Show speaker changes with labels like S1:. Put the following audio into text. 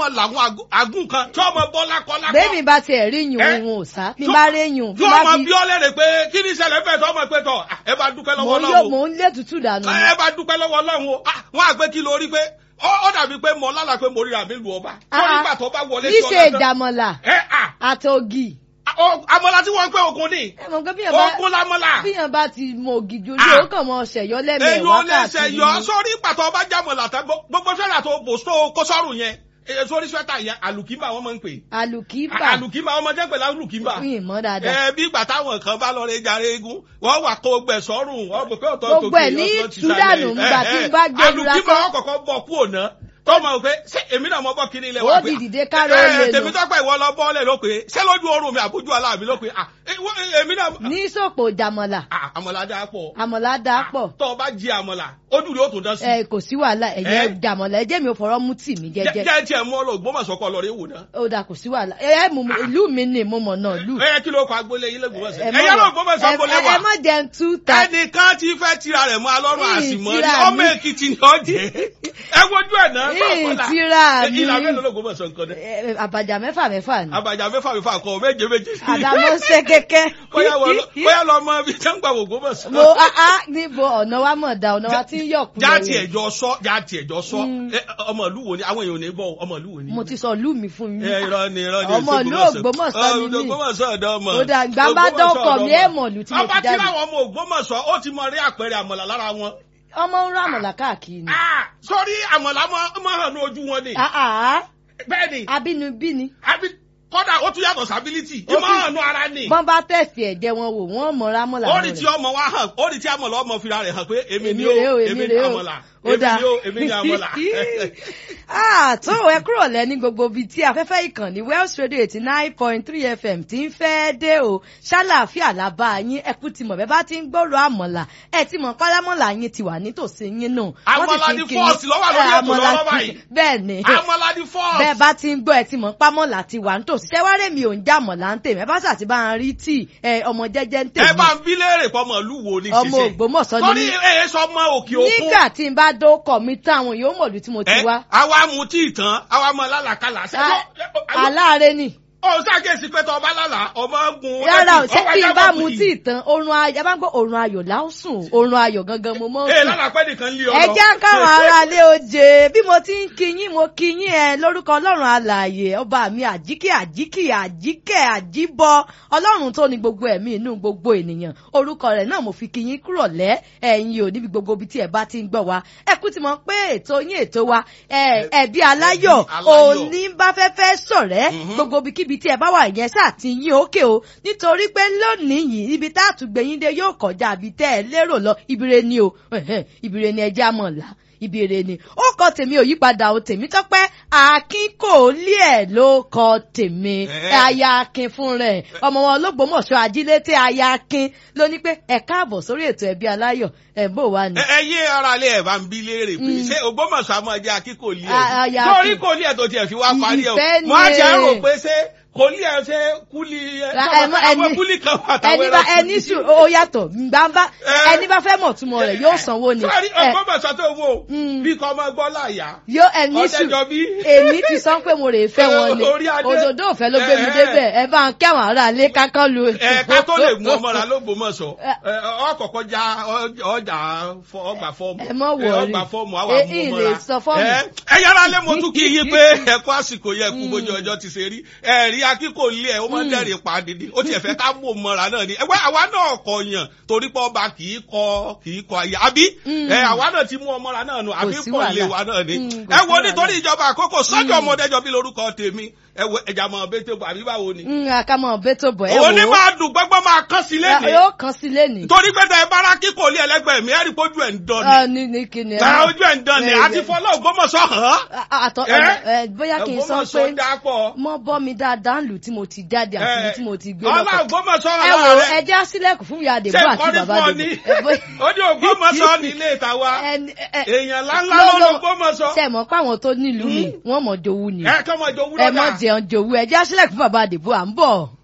S1: ọmọ làwọn àgùn kan tí ọmọ bọ́lá kọ́lá kọ́.
S2: bẹ́ẹ̀mi bá tiẹ̀ rí yùn
S1: Eh?
S2: òun ò sá mi bá rí yùn
S1: tí ọmọ bí ọ lẹ́rẹ̀ pé kí ni ìṣẹ̀lẹ̀ fẹ́ tọ́ ọmọ pé tọ̀ ah, ẹ bá dúpẹ́
S2: mò
S1: lọ́wọ́
S2: ń yó
S1: Ọlọ́run
S2: mò
S1: o.
S2: ń lé tutù dànù ni.
S1: ẹ bá dúpẹ́ lọ́wọ́ Ọlọ́run o Ah, wọ́n àgbẹ̀ kí lórí pé ó ó dàbí pé mo lálàá pé mo ríra mi lu ọba.
S2: Ah,
S1: tó
S2: ah.
S1: nígbà tó bá wọlé sí
S2: níṣe
S1: ọ̀la tán.
S2: ìdàmọ̀là
S1: ẹ à
S2: àtògì
S1: ọ- àmọ́lá tí wọ́n ń pè ogun ni
S2: ẹ mọ̀ pé bíyàn bá
S1: ogun lámọ́lá.
S2: bíyàn bá ti mọ ògì jojú
S1: Ah.
S2: ó kàn mọ ṣẹ̀yọ́
S1: èyí
S2: lẹ́mẹ̀ẹ́
S1: ò lè ṣe
S2: wákàtí
S1: yọ
S2: ni.
S1: sórí pàtó ọba jámọ̀lá tán gbó- gbogbo sọ́dà tó bò só kó sọ́rùn yẹn èyí sórí sweater yẹn àlùkìmbà wọn máa ń pè
S2: àlùkìbà
S1: àlùkìmbà wọn máa jẹ́ pẹ̀lú àlùkìmbà.
S2: fún ìmọ̀ dáadáa.
S1: ẹ bí ìgbà táwọn kan bá lọ rẹ jàre eégún wọn wà kó gbẹ sọrùn wọn bò pé ọ̀tọ̀
S2: Gbogbo ẹ̀ ní Súdánù ńgbà tí ń bá gbé ìlú
S1: alùpùpù
S2: lásán.
S1: wọn kọ́kọ́ bọ kú òná tọmọ pé ṣé èmi náà mọ bọ kiri ilẹ̀
S2: Ó di dìde káró
S1: ẹ,
S2: lè lò.
S1: tèmi tọpẹ ìwọ lọ bọ́ọ̀lẹ̀ ló pé ṣé lójú oorun mi àbójú aláàbí ló pé ah, ẹ, wọ́n- èmi náà
S2: ní sòpò ìdàmọ̀là
S1: Ah, àmọ̀là dáa pọ̀
S2: àmọ̀là dáa pọ̀
S1: tọ́ ọ bá jí àmọ̀là ojú rẹ̀ ó tún dán sí
S2: ẹ kò sí wàhálà ẹ̀yẹ
S1: Eh?
S2: ìdàmọ̀là ẹ jẹ́ mi ò fọ̀rọ̀ mú tì mí jẹ́jẹ́
S1: jẹ́ tiẹ̀ mú ọ lọ Ògbómọ̀ṣọ́ lọ rí wò náà
S2: ó dà kò sí wàhálà ẹ ẹ mú mi- ìlú mi ni mo mọ̀ náà lù.
S1: ẹ kí ló kọ agbólé yín lẹ́gbọ̀mọ̀ṣọ́
S2: ẹ
S1: ẹ yẹ lọ Ògbómọ̀ṣọ́ gbólé
S2: ẹ
S1: wà
S2: má jẹun tú ta
S1: ẹnìkan ti fẹ́ tira rẹ̀ mọ́ alọ́run
S2: Ìyìn
S1: àsìmọ́ ní
S2: tira
S1: ọmọ
S2: mi.
S1: Èkìtì ni ó jẹ́ ẹ wojú ẹ̀ náà
S2: Ìyìn tira mi.
S1: ìlà mélòó l'Ògbómọ̀ṣọ́ nǹkan dẹ
S2: Ẹ, àbàjá mẹ́fà mẹ́fà ni
S1: àbàjá mẹ́fà mẹ́fà kọ méje méje
S2: àdàmọ́ ṣe kẹ́kẹ́.
S1: bóyá wọ lọ- bóyá lọ mọ ibi tẹ́ ń gbà wò Ògbómọ̀ṣọ́
S2: mo a a níbo ọ̀nà wa mọ̀ da ọ̀nà wa ti ń yọ̀kú
S1: jáàtì
S2: lọ́wọ́.
S1: ẹ̀jọ́ sọ jáàtì ẹ̀jọ́ sọ
S2: Mm.
S1: ẹ, ọmọ ìlú wo ni àwọn èèyàn ò ní bọ̀ ọmọ ìlú wo ni.
S2: mo ti sọ ìlú mi fún yín.
S1: ẹ irọ́ ni irọ́ ni
S2: ọmọ ìlú Ògbómọ̀ṣọ́ ni mí.
S1: Ògbómọ̀ṣọ́ ọ̀dọ́ ọmọ
S2: Ó dà, ìgbà bá
S1: Ògbómọ̀ṣọ́
S2: dọ́kọ̀
S1: ọ̀dọ́
S2: mi,
S1: ọmọ.
S2: ẹ mọ̀ ìlú tí mo ti
S1: ọba tí
S2: jáde.
S1: láwọn ọmọ Ògbómọ̀ṣọ́ ó ti mọ rí àpẹẹrẹ àmọ̀là lára wọn.
S2: ọmọ ń rà mọ̀lá káàkiri ni.
S1: Ah, sórí àmọ̀là mọ́ mọ́ hàn ní ojú wọn ni.
S2: Ah, ah,
S1: bẹ́ẹ̀ ni
S2: abínibí ni.
S1: àbí kọ́dà ó tún yàtọ̀ sábílítì
S2: Ó
S1: ìmọ̀
S2: tún-
S1: hàn ní ara ni.
S2: bọ́n bá tẹ̀sí ẹ̀jẹ̀ wọn wò wọ́n mọ̀ ra mọ̀lá
S1: ó rí tí ọmọ wa hàn ó rí tí àmọ̀là ọmọ fira rẹ̀ hàn pé èmi
S2: èmi
S1: ni ó
S2: rèé o
S1: èmi
S2: èmi
S1: ni
S2: rèé o
S1: àmọ̀là
S2: ó
S1: èmi
S2: dáa
S1: ni ó èmi ni àmọ̀là.
S2: Ah, tó ẹ kúrò lẹ ní gbogbo ibi tí afẹ́fẹ́ ìkànnì Wells Radio eighty nine point three FM ti ń fẹ́ dé o ṣàlàáfíà làbá yín ẹkú ti mọ̀ bẹ́ẹ̀ bá ti ń gbòòrò àmọ̀là ẹ ti mọ̀ pálámọ̀là yín ti wà nítòsí yín nù. Wọ́n sì
S1: Àmọ̀là
S2: ti ń
S1: di
S2: kí yín.
S1: first ló wà lórí
S2: Eh,
S1: ètò
S2: àmọ̀là
S1: lọ́wọ́
S2: ti-
S1: báyìí.
S2: bẹ́ẹ̀ ni
S1: àmọ̀là di fọ́ọ̀sì.
S2: bẹ́ẹ̀ bá ti ń gbọ́ ẹ ti mọ̀ pámọ́là ti wà nítòsí ṣẹ́wárẹ́ mi ò ń já mọ̀lá ń tèmi ẹ bá sà ti bá ń rí tíì ẹ, ọmọ jẹ́jẹ́ ń
S1: ẹ
S2: tèmi
S1: bá ń bí léèrè pọ̀ ọmọ ìlú wo ni
S2: ọmọ
S1: ṣiṣẹ́.
S2: Ògbómọ̀ṣọ́ ni
S1: torí
S2: mí.
S1: ẹ sọ ọmọ òkè òkun.
S2: nígbà tí n bá dókọ̀ mi tán àwọn yóò mọ̀lú tí mo ti
S1: ẹ
S2: wá
S1: àwa mu tí tán àwa mọ lálàkàlà. ṣé
S2: Ah,
S1: tó-
S2: aláàárẹ̀ ni.
S1: ó ṣàkíyèsí pé tọ́ ọba lálà ọmọ gun.
S2: rárá o
S1: ẹkùn,
S2: ṣé
S1: ọwọ́
S2: tí n
S1: ẹja
S2: bá
S1: bọ̀
S2: mu
S1: kùtì.
S2: tí tán oorun ayọ̀ bá ń gbọ́ oorun ayọ̀ láòsùn oorun ayọ̀ gangan mo mọ́
S1: ee
S2: sùn.
S1: lálàpẹ́ nìkan lé ọ
S2: ẹ
S1: lọ.
S2: jẹ́ káwọn aráalé oje bí mo ti ń kí yín mo kí yín ẹ lórúkọ ọlọ́run alààyè ọba mi àjíkẹ́ àjíkẹ́ àjíkẹ́ àjíbọ ọlọ́run tó ní gbogbo ẹ̀mí inú gbogbo ènìyàn orúkọ rẹ̀ náà mo fi kí yín kúrò lẹ́ ẹ̀yin ò níbi gbogbo ibi tí ẹ bá ti ń gbọ́ wa ẹ kú ti mọ̀ pé ètò yín ètò wa ẹ ẹ̀bí aláyọ̀
S1: Ẹbí aláyọ̀.
S2: òní bá fẹ́fẹ́ sọ̀rẹ́
S1: Mhm.
S2: gbogbo ibikíbi tí ẹ bá wà yẹn sáà ti yín òkè o nítorí pé lónìí yìí ibi tá a tún gbé yín dé yóò kọjá àbí tẹ́ ẹ lérò lọ ibire ni o ẹ̀hẹ́n, ibire ni ẹja mọ̀ là ibire ni ó kọ tèmi ò yípadà o tèmi tọ́pẹ́ akin kò lé ẹ̀ ló kọ tèmi
S1: Eh.
S2: aya akin fún rẹ̀ ọmọ wọn ológbòmọ̀ṣọ́ ajílété aya akin ló ní pé ẹ káàbọ̀ sórí ètò ẹbí aláyọ̀ ẹ̀ bó wà ní.
S1: ẹ ẹ yé ara lé ẹ bá ń bí léèrè pé
S2: Mm.
S1: ṣé Ògbómọ̀ṣọ́ àmọ́ ẹjẹ́ akí kò lé
S2: A-
S1: ẹ
S2: aya
S1: torí
S2: kí-
S1: kò lé ẹ tó tiẹ̀ fi wá parí ẹ o
S2: Ìfẹ́
S1: mo á
S2: ni.
S1: jẹ́ rò pé ṣé kò lé ẹ ṣe kúlí ẹ
S2: Ra-
S1: sọ̀rọ̀
S2: ẹ mọ́-
S1: àwọn
S2: ẹni-
S1: kúlí kan wà táwọn
S2: ẹni bá
S1: ẹran
S2: ẹni
S1: kúlí.
S2: sùn ó yàtọ̀ gbàǹbá
S1: Eh.
S2: ẹni bá fẹ́ mọ̀ túmọ̀ rẹ̀ yóò sanwó ni.
S1: sọ́ọ́rí
S2: Eh,
S1: Ògbómọ̀ṣọ́ tó wò
S2: Mm.
S1: bí kò ọmọ gbọ́ láyà
S2: yóò ẹni sùn
S1: ọ̀dẹ́jọ́ bí.
S2: èmi ti sọ pé mo rè fẹ́ wọn ni
S1: Orí adé.
S2: òdòdó òfẹ́ ló gbé mi
S1: Eh.
S2: débẹ̀ ẹ bá ń kẹ́wọ̀n ara lé kákán lu.
S1: ẹ ká tó lè mú ọmọ rà lÓgbómọ̀ṣọ́
S2: Eh.
S1: ẹ, ọkọ̀ọ̀kọ̀ já ọ- ọjà fọ- ọgbà fọ́ọ̀mù
S2: Ẹ má worry.
S1: ọgbà fọ́ọ̀mù àwọn
S2: Eh,
S1: amú
S2: ìn
S1: ọmọ
S2: lè
S1: rà
S2: sọ fọ́ọ̀mù.
S1: ẹ ẹ yára lé mo tún kí yín pé ẹ kú àsìkò yẹ kú bójú ọjọ́ ti ṣe rí ẹ rí akíkò lé ẹ ó máa ń dẹ́rìn pa dídí ó tiẹ̀ fẹ́ ká mú ọmọ rà náà ni ẹgbẹ́ àwa náà kọ yàn torí pé ọba kì í kọ kì í kọ àyà àbí
S2: Mm.
S1: ẹ àwa náà ti mú ọmọ rà náà nù àbí
S2: sí
S1: kò lé
S2: wàhálà.
S1: wa náà ni
S2: Mm, kò
S1: ẹ
S2: sí
S1: wo
S2: wàhálà.
S1: nítorí ìjọba àkókò sọ́jọ́ ọmọdéjọ bí lórúkọ tèmi ẹ wo ẹja mọ̀ bẹ́tẹ̀ bọ̀ àbí báwo ni
S2: ń àkàmọ̀ bẹ́tò bọ̀ ẹ
S1: òní
S2: wò ó
S1: máa dùn gbọ́gbọ́ máa kán sí lẹ́nìí
S2: yóò kàn sí lẹ́nìí.
S1: torí pé tẹ bára kíkò lé ẹlẹgbẹ́ mi ẹrí pójú ẹ ń dán
S2: Ah,
S1: ni
S2: ní ní kíni.
S1: ta ojú ẹ ń dán ni
S2: Eh,
S1: àti fọlọ Ògbómọ̀ṣọ́ hàn
S2: àtọ
S1: Eh?
S2: ẹ bóyá kí n sọ pé
S1: Ògbómọ̀ṣọ́ dápọ̀
S2: mọ bọ́ mi dáadáa ń lù tí mo ti jáde àti ibi tí mo ti gbé
S1: ọlá
S2: lọ́kọ̀.
S1: Ògbómọ̀ṣọ́
S2: ẹ
S1: hàn
S2: wò
S1: lára rẹ
S2: ẹ já sílẹ̀kùn fún ìyá àdèbò
S1: ṣe
S2: àti
S1: kọ́ni
S2: bàbá
S1: fún ọ
S2: àdèbò.
S1: ní
S2: Ẹ bó-
S1: ó ní Ògbómọ̀ṣọ́ nílé ìtawà
S2: Ẹni- ẹ- ẹ-
S1: èèyàn ńláńlá
S2: ló-
S1: ló lọ
S2: ló-
S1: Ògbómọ̀ṣọ́
S2: ṣe mọ̀ pé àwọn tó nílùú mi wọ́n mọ̀ jowú ni
S1: ẹ kọ́mọ ìjọ
S2: ẹ
S1: wúlọ́dà
S2: mọ̀ jẹun jowú ẹ já sílẹ̀kùn fún bàbá àdèbò à ń bọ̀.